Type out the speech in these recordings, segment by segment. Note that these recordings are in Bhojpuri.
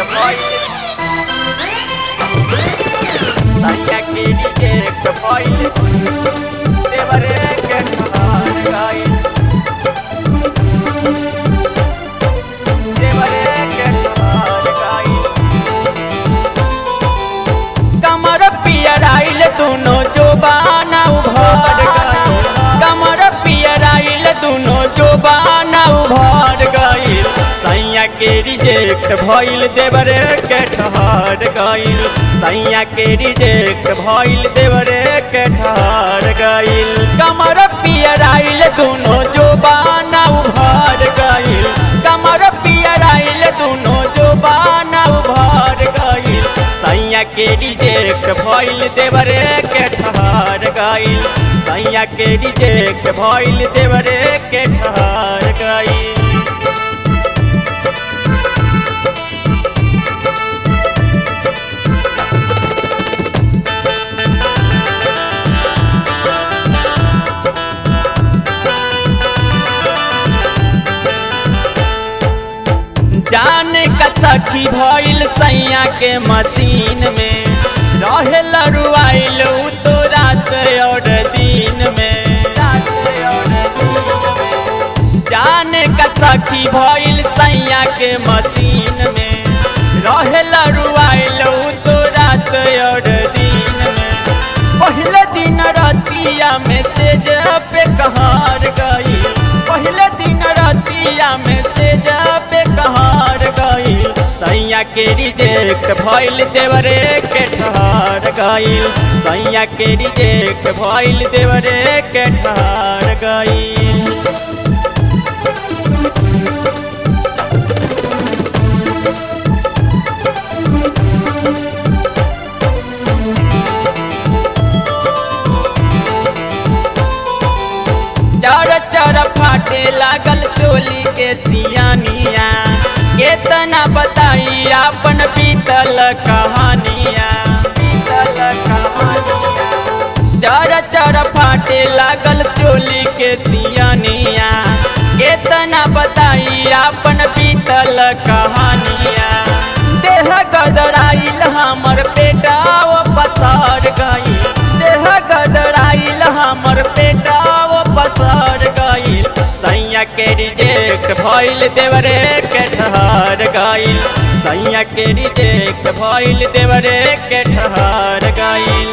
भइल सैया के रिजेक्ट भइल देवरे के ठहर गइल देवरे के ठहर गइल कमर पियराइल दुनो जोबाना उभर गइल कमर पियराइल दुनो जोबाना उभर गइल सैया के रिजेक्ट भइल देवरे के ठहर गइल सैया के रिजेक्ट भइल देवरे के ठहर गइल कमर पियराइल दुनो जोबाना उभर गइल कमर पियराइल दुनो जोबाना उभर गइल सैया के रिजेक्ट भइल देवरे के ठहर गइल सैया के रिजेक्ट भइल देवरे के ठहर गइल जान का सखी भइल सैया के मशीन में रहे लरुआइल उ तो रात और दिन में जान का सखी भइल सैया के मशीन में रहे लरुआइल उ तो रात और दिन में पहले दिन रतिया में से पे कहार गई पहले दिन रतिया में से पे कहार गई सैया के रिजेक्ट भइल देवरे के ठहर गइल सैया के रिजेक्ट भइल देवरे के ठहर गइल चर चर फाटे लागल चोली के सियानिया केतना बताई अपन बीतल कहानिया बीतल कहानिया चर चर फाटे लागल चोली के सियानिया केतना बताई अपन बीतल कहानिया देह गदराइल हमर पेटाव पसार गई देह गदराइल हमर पेटाव पसार गइल सैया के रिजेक्ट भइल देवरे के ठहर गइल सैया के रिजेक्ट भइल देवरे के ठहर गइल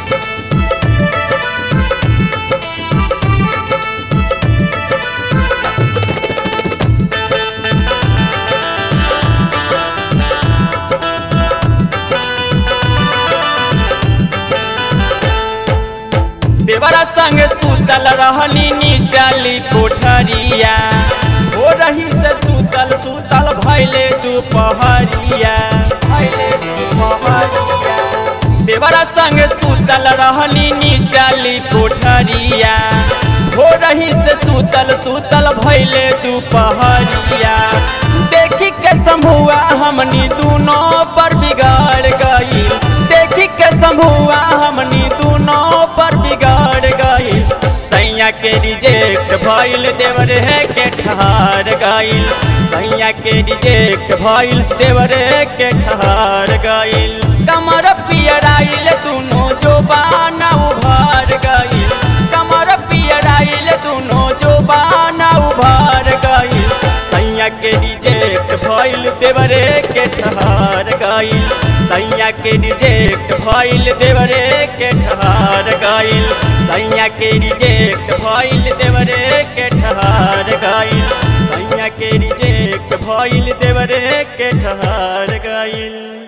देवरा संग सुतल रहनी नीचली कोठरिया हो रही से सुतल सुतल भैले दुपहरिया भैले दुपहरिया देवरा संग सुतल रहनी नीचली कोठरिया हो रही से सुतल सुतल भैले दुपहरिया देखी के समूआ हमनी दोनों पर बिगाड़ गई देखी के समूआ हमनी दोनों पर बिगाड़ गई सैया के रिजेक्ट भइल देवरे के ठहार गइल सैया के रिजेक्ट भइल देवरे के ठहार गइल कमर पियराइल दुनो जोबाना उभार गइल कमर पियराइल दुनो जोबाना उभार गइल सैया के रिजेक्ट भइल देवरे के ठहार गइल सैया के रिजेक्ट भइल देवरे के ठहार गइल सैया के रिजेक्ट भइल देवरे के ठहार गइल सैया के रिजेक्ट भइल देवरे के ठहार गइल